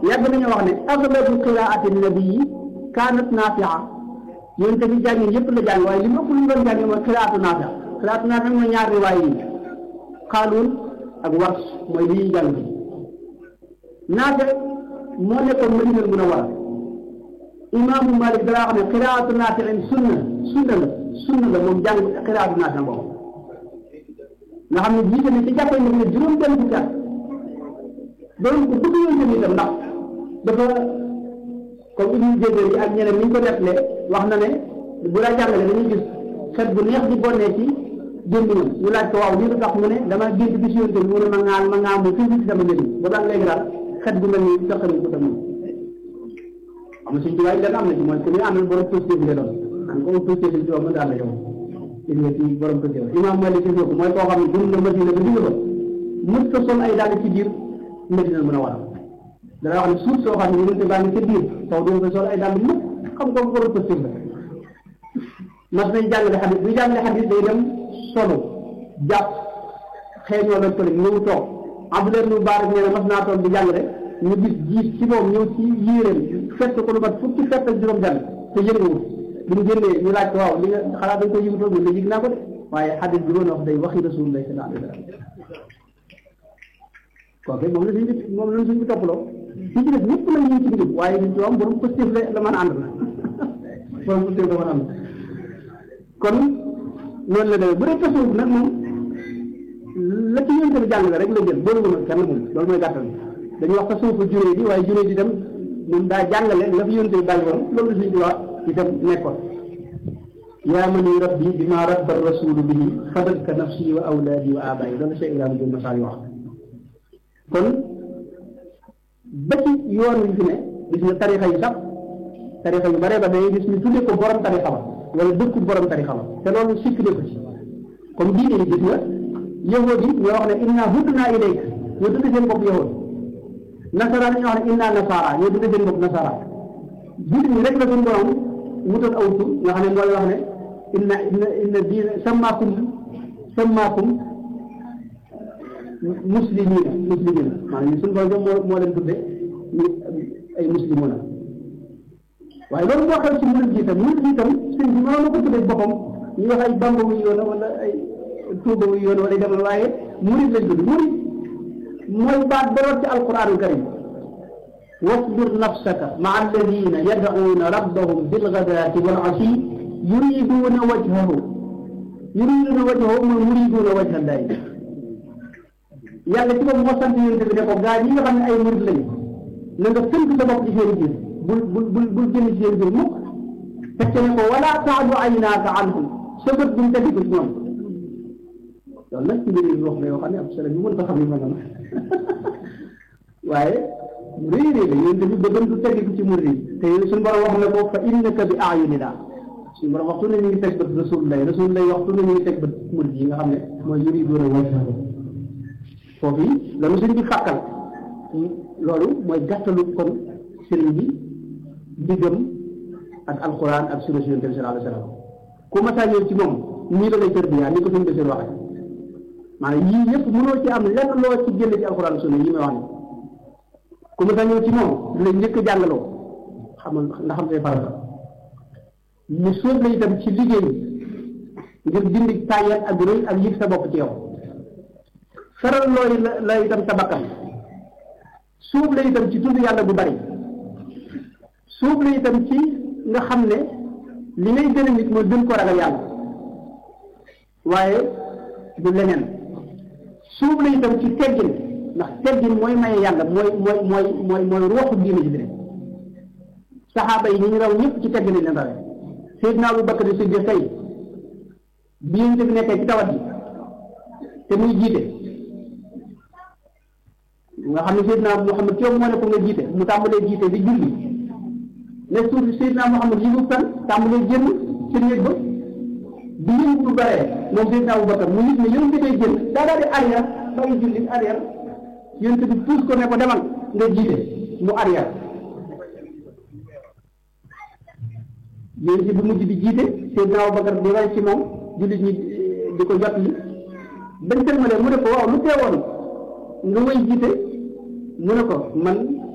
yàgg nañu wax ne aglabu qiraati nabii kaanat naafia yéen tamit jàngin yëpp la jàng waaye li mu ëpp lu mu doon jàng mooy qiraatu naafia qiraatu naafia mooy ñaar riwaay yi xaaluun ak wars mooy li ñuy jàng bi naafia moo nekkoon Madinal Munawwara imaamu Malik dalaa xam ne qiraatu naafiin sunna sunna la sunna la moom jàng qiraatu naafia boobu nga xam ne jiite ne ci jàppee ne juróom benn fukki at doon ko bëgg yoon tamit itam ndax dafa comme Ibnu Jazari yi ak ñeneen ni ñu ko defalee wax na ne bu la jàngale dañuy gis xet bu neex di bonnee ci gémmiñam ñu laaj ko waaw lii lu tax mu ne dama gént bi si yoon tamit mu ne ma ŋaan ma ŋaan mu fii ci sama gémmiñ ba daan léegi daal xet bu mel ni saqari ko tamit am na suñ tubaab yi leen am na ci mooy ku ñu àndal borom positif bi la doon an ko positif bi mën daal la yow gis nga ci borom positif imam Malik gis nga ko mooy koo xam ne dund na Madina ba digg ba mës ko sol ay dàll ci biir Madina mën a waral dana wax ne suuf soo xam ne yonente baa ngi ca biir taw doo fa sol ay dàll mukk xam ko borom positif la mas nañ jàngale xadis bu jàngale xadis day dem solo jàpp xeeñoo lañ ko le ñëw toog Abdullah ibn Mubarak nee na mas naa toog di jàngale ñu gis jiit ci moom ñëw ci yéeréem fett ko lu mat fukki fett ak juróom benn te yënguwul bu ñu génnee ñu laaj ko waaw li nga xalaat dañ koy yëngutoo ñu la yëg naa ko de waaye xadis bi doon wax day waxi rasulullah sallallahu alayhi wa sallam kooku moom la suñ bi moom la suñ bi toppaloo ci ci def ñëpp la ñu ci njub waaye ñu ci am borom positif la la mën a ànd na borom positif la mën a ànd kon noonu la demee bu dee tasawuf nag moom la ci yéen tamit jàng rek la jël boolu na kenn moom loolu mooy gàttal dañuy wax tasawufu juree bi waaye juree di dem moom daa jàngale la fi yéen tamit bàyyi woon loolu la suñ bi wax itam nekkoon yaa man yu rabbi bi ma rabba rasulu bihi fadalka nafsi wa awlaadi wa abayi loolu Cheikh Ibrahima Diop Massal wax kon ba ci yoon wi fi ne gis nga tarixa yi sax tarixa yu bare ba day gis ñu tuddee ko borom tarixa ba wala dëkku borom tarixa ba te loolu sikk ko ci comme diine yi gis nga yahud yi ñoo wax ne inna hudna ilayk ñoo tudde seen bopp yahud nasara ñoo wax ne inna nasara ñoo tudde seen bopp nasara jullit ñi rek la suñu borom wutal aw tur nga xam ne mooy wax ne inna inna inna diina sammaakum sammaakum muslimina muslimina maanaam suñu borom moo moo leen tudde ñu ay muslimuna waaye loolu moo xew ci murid ji itam murid ji itam sëñ bi mënoon na ko tuddee boppam ñu wax ay bamba wu yoon wala ay tuuba wu yoon wala demal waaye murid lañ tudd murid mooy baat boroot ci alquranul karim wasbir nafsaka maa alladina yad'uuna rabbahum bilgadaati wal asi yuriduuna wajhahu yuriduuna wajhahu mooy muriduuna wajha llahi yàlla ci bopp moo sant yonent bi ne ko gaa ñi nga xam ne ay murid lañu na nga tënk sa bopp ci seen biir bul bul bul bul génn ci seen biir mukk fekk ne ko wala taadu aynaaka anhum sa bët buñ tegi ko ci ñoom loolu nag ci mbir yi wax la yoo xam ne ab sala ñu mën ko xam ne ma nga waaye réy réy la yonent bi bëggam du tegi ko ci murid yi te suñu borom wax na ko fa innaka bi ayunina suñu borom waxtu ne ñu ngi teg bët rasulullah rasulullah waxtu ne ñu ngi teg bët murid yi nga xam ne mooy yuriduuna wajhahu foofu yi lanu sëñ bi fàkkal loolu mooy gàttalu kon sëriñ bi diggam ak alquran ak sunna yonent bi sallallahu alayhi wa sallam ku masaa ñëw ci moom nii la lay tërbiyaa ni ko suñu deseen waxee maanaam yii yëpp mënoo ci am lenn loo ci génne ci alquran sunna yi may wax ni ku masaa ñëw ci moom du lay njëkk jàngaloo xamal ndax xam say farata mu sóob la itam ci liggéey ngir dindi tàyyat ak rëy ak yëg sa bopp ci yow feral looy la la itam sa bakkan suub la itam ci tudd yàlla bu bari suub la itam ci nga xam ne li ngay gën a nit mooy gën ko ragal yàlla waaye du leneen suub la itam ci teggin ndax teggin mooy maye yàlla mooy mooy mooy mooy mooy ruuxu diine ji bi saxaaba yi ñu ñu raw ñëpp ci teggin lañ leen rawee Seydina Abu Bakar Siddiq tey bi yéen bi nekkee ci tawat yi te muy jiite nga xam ne Seydina Muhammad ci yow moo ne ko nga jiite mu tàmbalee jiite di julli ne suuf Seydina Muhammad yi mu tan tàmbalee génn ci néeg ba bi yëngu bu baree moom Seydina Abu Bakar mu nit ne yow nga day génn daa daal di arrière bàyyi julli arrière yéen bi puus ko ne ko demal nga jiite mu arrière yéen bi mujj di jiite Seydina Abu Bakar di roy ci moom jullit ñi di ko jot yi bañ sëlmalee mu ne ko waaw lu teewoon nga way jiite mu ne ko man